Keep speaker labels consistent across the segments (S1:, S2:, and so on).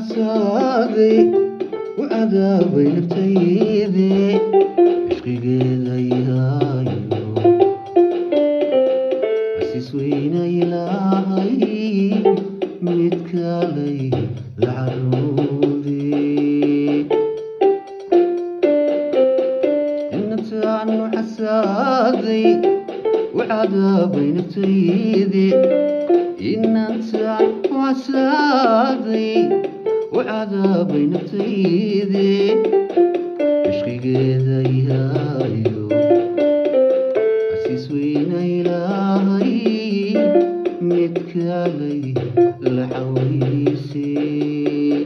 S1: xasaaday u cadaabay naftaydii cishqigeeda yaayo xasiis weyna ilaahay mid kalay la caruudii inataanu xasaaday u cadaabay naftaydii inantaan xasaaday u cadaabay naftaydii cishqigeeda yaayo xasiis weyna ilaahay mid kalay la xawliisay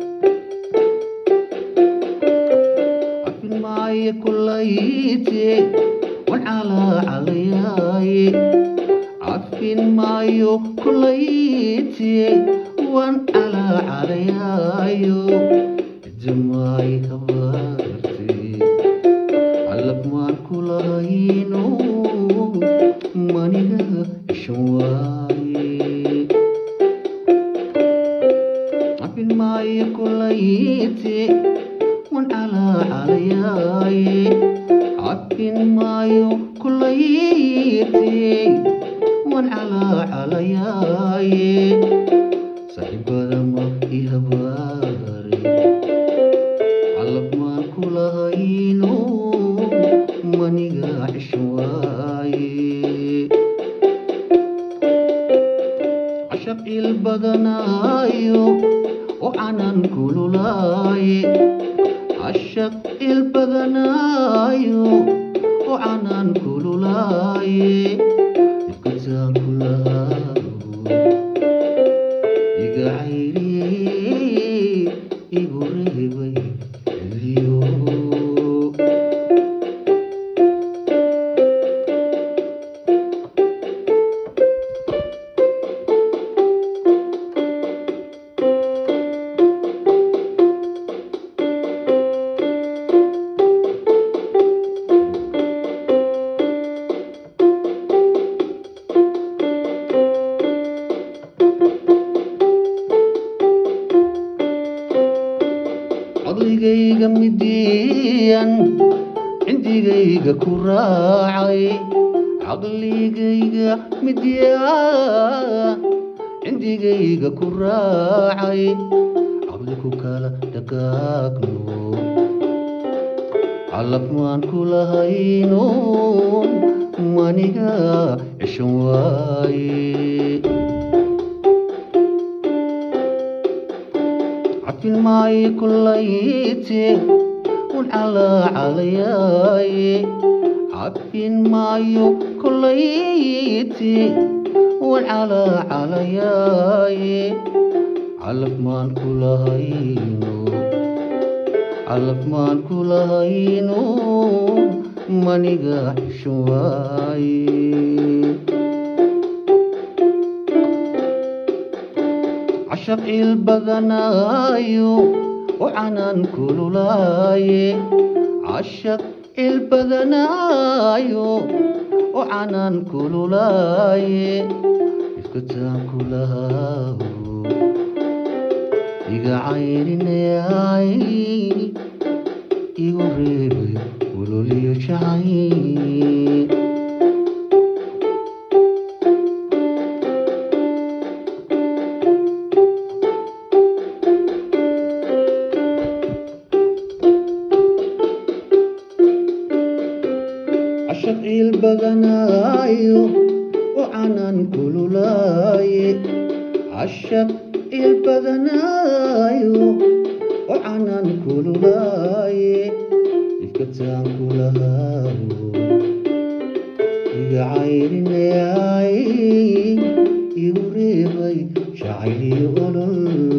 S1: cafin maayo kulayte wan calaa calayaaye cafin maayo kulayte wan calaa calayaayo jamaay habaarte calab maan kulahayno maniga ishan waaye cafin maayo kulayte wan calaa calayaaye cafin maayo kulayte wan calaa calayaaye saaxiibada ma i habaare calab maan kulahayno maniga cishan waaye cashab il badanaayo oo canan kululaaye cashab il badanaayo oo canan kululaaye ifkataan kulahaago iga cayriyey igu reebay celiyo codligayga midiyan cindigayga ku raacay caqligayga midyan cindigayga ku raacay caqli ku kala dhaqaaqno calab maan kulahayno maniga cishan waaye cafin maayo kulayte wan calaa calayaaye cafin maayo kulayte wan calaa calayaaye calab maan kulahayno calab maan kulahayno maniga xishan waaye cashab il badanaayo oo canan kululaaye cashab il badanaayo oo canan kululaaye ifkataan kulahaago iga cayrinayay igu reebay waloliyo jacay cashab il badanaayo oo canan kululaaye cashab il badanaayo oo canan kululaaye ifkataan kulahaago iga cayrinayay igu reebay jacayliyo olol